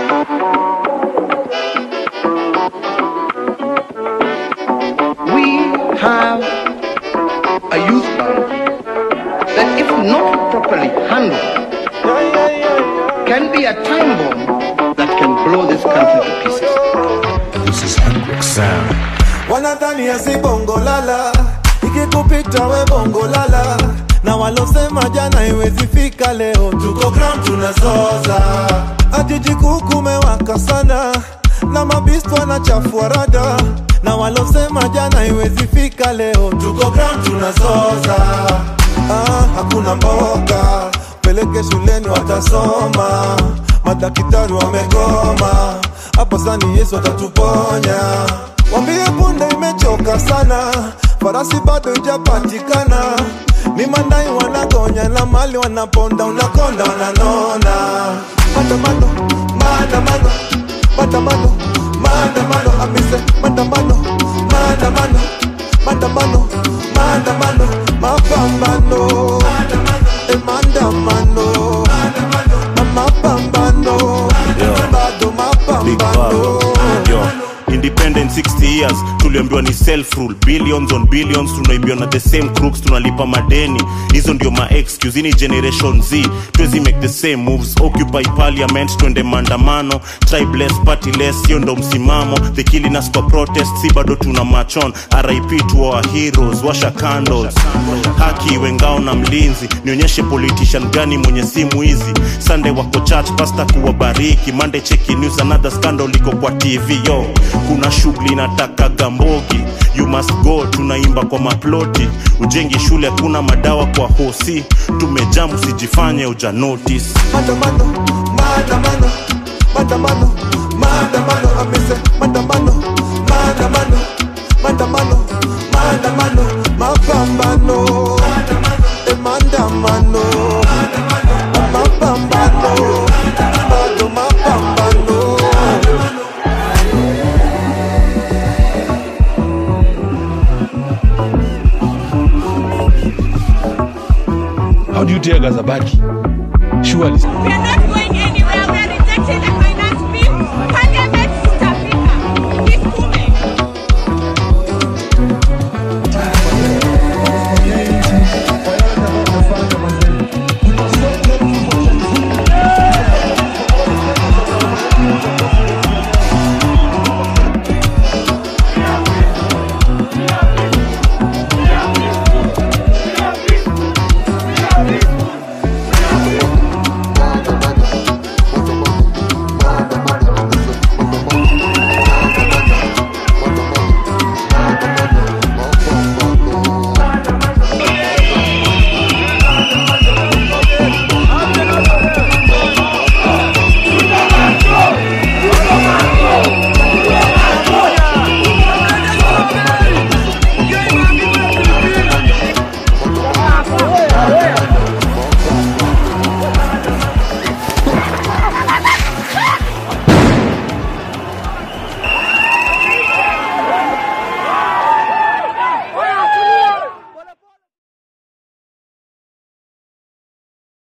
We have a youth bank that, if not properly handled, can be a time bomb that can blow this country to pieces. This is Hendrix Sound. wanadhania si bongo lala ikikupita we bongo lala na walosema jana iwezi fika leo tuko ground tunazoza ajiji kuu kumewaka sana na mabistu wanachafua rada na walosema jana iwezi fika leo tuko ground tunazoza ah, hakuna mboga peleke shuleni watasoma madaktari wamegoma hapo sani yesu atatuponya wambie punde imechoka sana farasi bado ijapatikana mimandai wanagonya na mali wanaponda unakonda wananona maandamano maandamano maandamano maandamano amise maandamano maandamano maandamano maandamano mapambano Eh, maandamano mapambano bado Big mapambano Bang. Yo. independent 60 years tuliambiwa ni self rule billions on billions tunaibiwa na the same crooks tunalipa madeni hizo ndio ma excuse ni generation z tuwezi make the same moves occupy parliament twende maandamano tribeless partyless hiyo ndo msimamo the killing us kwa protest si bado tuna machon rip to our heroes washa candles haki iwe ngao na mlinzi nionyeshe politician gani mwenye simu hizi sunday wako church pasta kuwabariki monday cheki news another scandal iko kwa tv yo kuna shughuli nataka gambogi you must go tunaimba kwa maploti ujengi shule hakuna madawa kwa hosi tumejamu usijifanye uja notice maandamano maandamano maandamano maandamano amise maandamano maandamano maandamano maandamano mapambano Eh, maandamano mapambano bado mapambano How do you tear Gazabaki? Surely. We are not